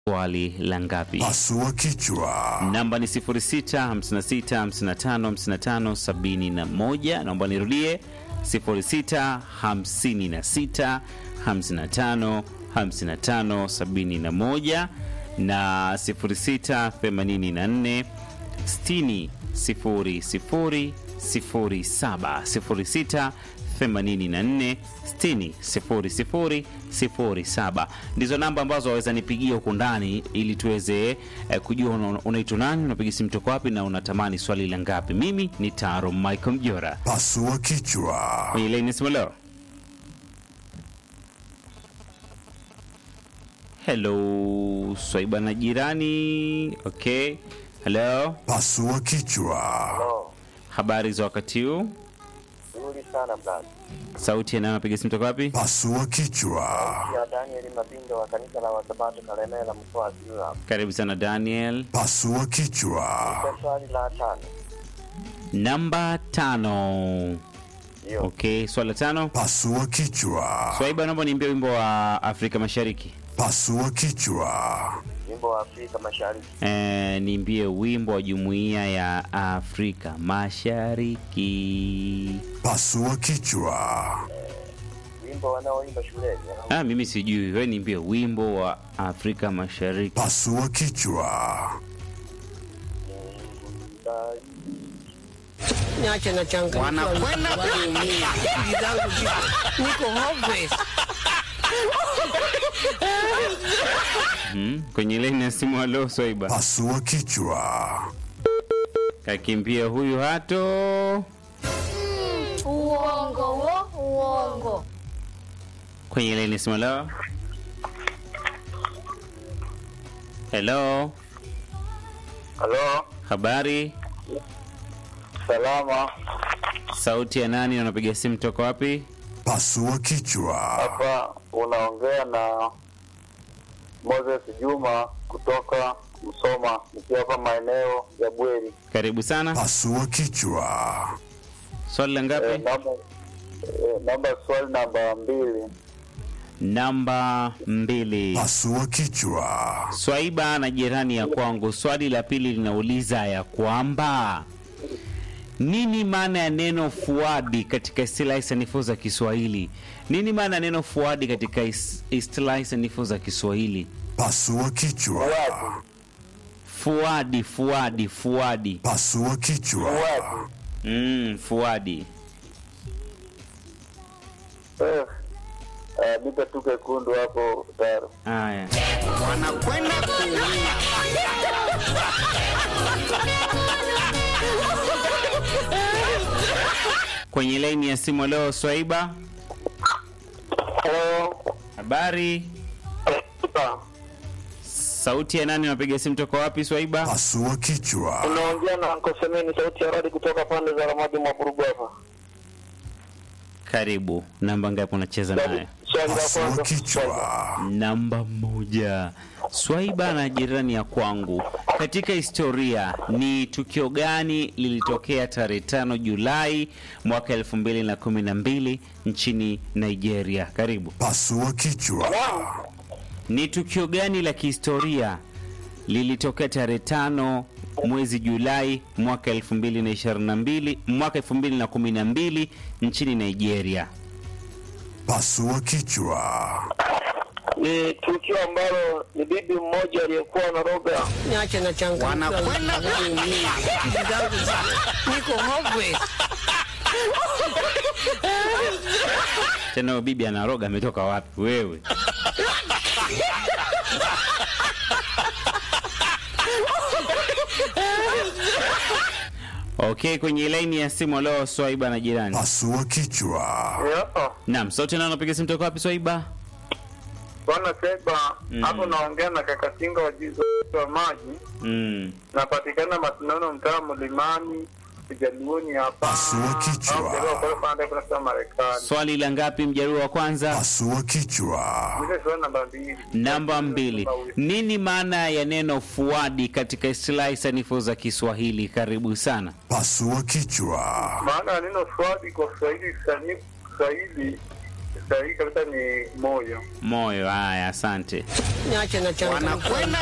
swali la ngapi? Pasua kichwa. Namba ni 0656555571. Naomba nirudie 0656555571 na 0684 60 00 07 06 84 60 00 07 ndizo namba ambazo waweza nipigia huku ndani ili tuweze eh, kujua una- unaitwa nani, unapiga simu toka wapi na unatamani swali la ngapi. Mimi ni Taro Michael Mjora Pasua kichwa. kwenye laini simu leo. Hello, swaiba na jirani. Okay, hello, Pasua kichwa. Oh, habari za wakati huu? nzuri sana brother. Sauti ya nani, anapiga simu toka wapi? Pasua kichwa. Ya Daniel Mabindo wa kanisa la Wasabato Kalemela Mtwara Sura. Karibu sana Daniel. Pasua kichwa. Kwa swali la tano. Namba tano. Ndio. Okay, swali la tano. Pasua kichwa. Swaiba, naomba niimbie wimbo wa Afrika Mashariki. Pasua kichwa. Wimbo wa Afrika Mashariki. E, niimbie wimbo wa Jumuiya ya Afrika Mashariki. Pasua kichwa. Wimbo wanaoimba shuleni. Ah, mimi sijui, wewe niimbie wimbo wa Afrika Mashariki. Pasua kichwa. Niache na changa. Wanakwenda kuumia. Akili zangu ziko. Niko hopeless. Hmm? Kwenye laini ya simu, halo Swaiba. Pasua kichwa. Kakimbia huyu hato. Uongo wo, uongo. Kwenye laini ya simu, halo. Hello, Halo, habari? salama. Sauti ya nani? na Unapiga simu toka wapi? Pasua kichwa. Hapa unaongea na Moses Juma kutoka Msoma, nikiwa hapa maeneo ya Bweri. Karibu sana. Pasua kichwa. Swali la ngapi? Eh, namba eh, namba swali namba mbili. Namba mbili. Pasua kichwa. Swaiba na jirani ya kwangu. Swali la pili linauliza ya kwamba nini maana ya neno fuadi katika istilahi sanifu za Kiswahili? Nini maana ya neno fuadi katika is- istilahi sanifu za Kiswahili? Pasua kichwa. Fuadi, fuadi, fuadi. Pasua kichwa. Mm, fuadi. Eh, eh, nipe tu kekundu hapo taro. Haya. Wanakwenda kuumia. Kwenye laini ya simu leo, Swaiba, Hello. habari? Sauti ya nani? Unapiga simu toka wapi, Swaiba? Pasua kichwa. Unaongea na Anko Semeni, sauti ya radi kutoka pande za Ramadi mwa Burugu hapa. Karibu. Namba ngapi unacheza nayo? Swali la Pasua kwanza. kichwa. Namba moja. Swaiba na jirani ya kwangu, katika historia ni tukio gani lilitokea tarehe tano Julai mwaka elfu mbili na kumi na mbili nchini Nigeria? Karibu. Pasua kichwa. Ni tukio gani la kihistoria lilitokea tarehe tano mwezi Julai mwaka elfu mbili na ishirini na mbili mwaka elfu mbili na kumi na mbili nchini Nigeria? Pasua kichwa. Ni tukio ambalo ni bibi mmoja aliyekuwa anaroga Niache na changa. Wanakwenda kuumia. Akili zangu ziko. Niko hopeless. Tena huyo bibi anaroga, ametoka wapi wewe? Okay, kwenye laini ya simu leo Swaiba na jirani. Pasua kichwa. yeah. Naam, sote nao napiga simu toka wapi Swaiba? Bwana Seba Mm. hapo naongea na kaka Singa wa jizo wa maji Mm. napatikana Masindano mtaa Mlimani Kijaluoni hapa Pasua kichwa. Au Mjaluo kwa hiyo pande kuna sasa Marekani Swali la ngapi mjaruo wa kwanza? Pasua kichwa. ile swali namba mbili Namba mbili. Nini maana ya neno fuadi katika istilahi sanifu za Kiswahili? Karibu sana. Pasua kichwa. maana ya neno swadi kwa Kiswahili sanifu Kiswahili sahihi kabisa ni moyo. Moyo. Haya, asante. Niache na changamoto. wanakwenda